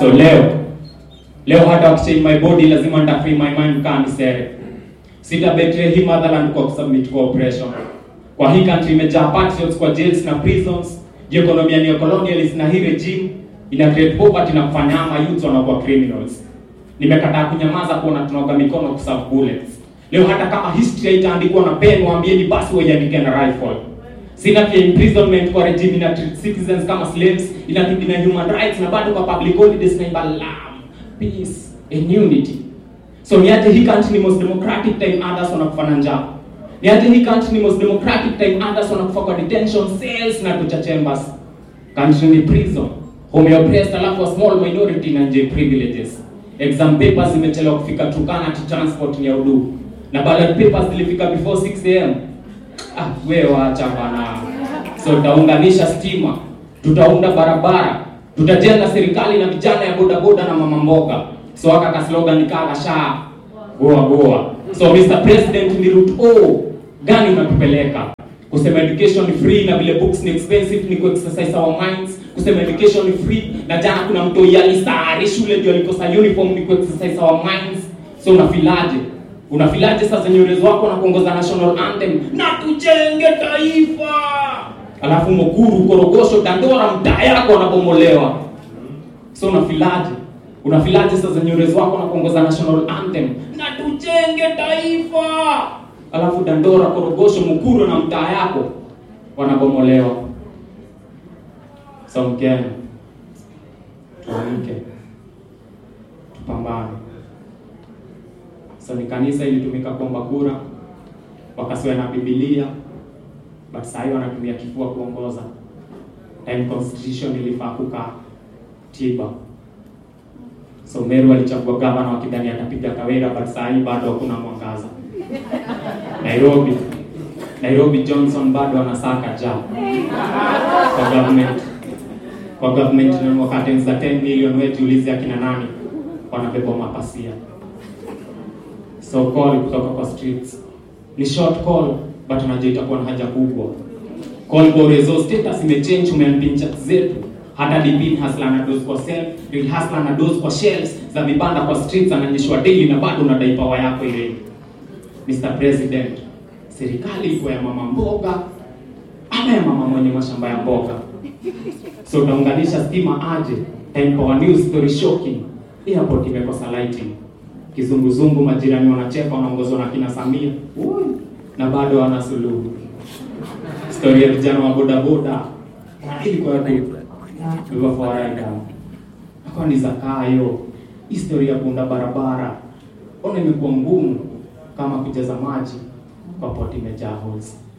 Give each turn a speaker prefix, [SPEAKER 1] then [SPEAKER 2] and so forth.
[SPEAKER 1] So leo leo hata wakichange my body lazima nitafree my mind kaa nisere. Sita betray hii motherland kwa kusubmit kwa oppression. Kwa hii country imejaa patriots kwa jails na prisons. Economy ni colonialist na hii regime ina create poverty na kufanya ama youth wanakuwa criminals. Nimekataa kunyamaza kuona tunaoga mikono kuserve bullets. Leo hata kama history haitaandikwa na pen, waambieni basi waiandike na rifle. Sina pia imprisonment kwa regime ina treat citizens kama slaves, ina na human rights na bado kwa public holidays na imba love, peace and unity. So niaje hii country ni most democratic time others wanakufana njaa. Niaje hii country ni most democratic time others wanakufa kwa detention cells na torture chambers. Country ni prison. Home ya oppressed alafu a small minority na nje privileges. Exam papers zimechelewa kufika Turkana to transport ni ya udu. Na ballot papers zilifika before 6 am. Ah, wewe waacha bana. So tutaunganisha stima, tutaunda barabara, tutajenga serikali na vijana ya bodaboda na mama mboga. So aka ka slogan ni kaka sha goa goa. So Mr President, ni route O gani unatupeleka? Kusema education ni free na vile books ni expensive ni ku-exercise our minds. Kusema education ni free na jana kuna mtu yalisari shule ndio alikosa uniform ni ku-exercise our minds. So unafilaje? Unafilaje sasa nyorezi wako na kuongoza national anthem na tujenge taifa, alafu Mukuru, Korogosho, Dandora mtaa yako wanabomolewa. So unafilaje? Unafilaje sasa nyorezi wako na kuongoza national anthem na tujenge taifa, alafu Dandora, Korogosho, Mukuru na mtaa yako wanabomolewa. So Mkenya, tuamke, tupambane. So ni kanisa ilitumika kuomba kura, wakasiwa na Biblia, but saa hii wanatumia kifua kuongoza. Time constitution ilifaa kukaa tiba. So Meru alichagua gavana wakidhani atapiga Kawira, but saa hii bado hakuna mwangaza. Nairobi Nairobi Johnson bado anasaka ja kwa government kwa government na wakati za 10 million, wewe jiulize akina nani wanabeba mapasia So call kutoka kwa streets ni short call, but unajua itakuwa na haja kubwa. Call Borezo status imechange, umeampin chat zetu hata dipin hasla na dose kwa self real hasla na dose kwa shelves za vibanda kwa streets, ananyeshwa daily na bado unadai power yako ile. Mr President, serikali iko ya mama mboga ama ya mama mwenye mashamba ya mboga? So utaunganisha stima aje? Time Power News story shocking, airport imekosa lighting kizunguzungu, majirani wanacheka, wanaongozwa na kina Samia Ui, na bado wana suluhu. Story ya vijana wa bodaboda ilikuwa fawaida akawa ni zakayo. Histori ya kuunda barabara ona imekuwa ngumu kama kujaza maji kwa poti imejaa holes.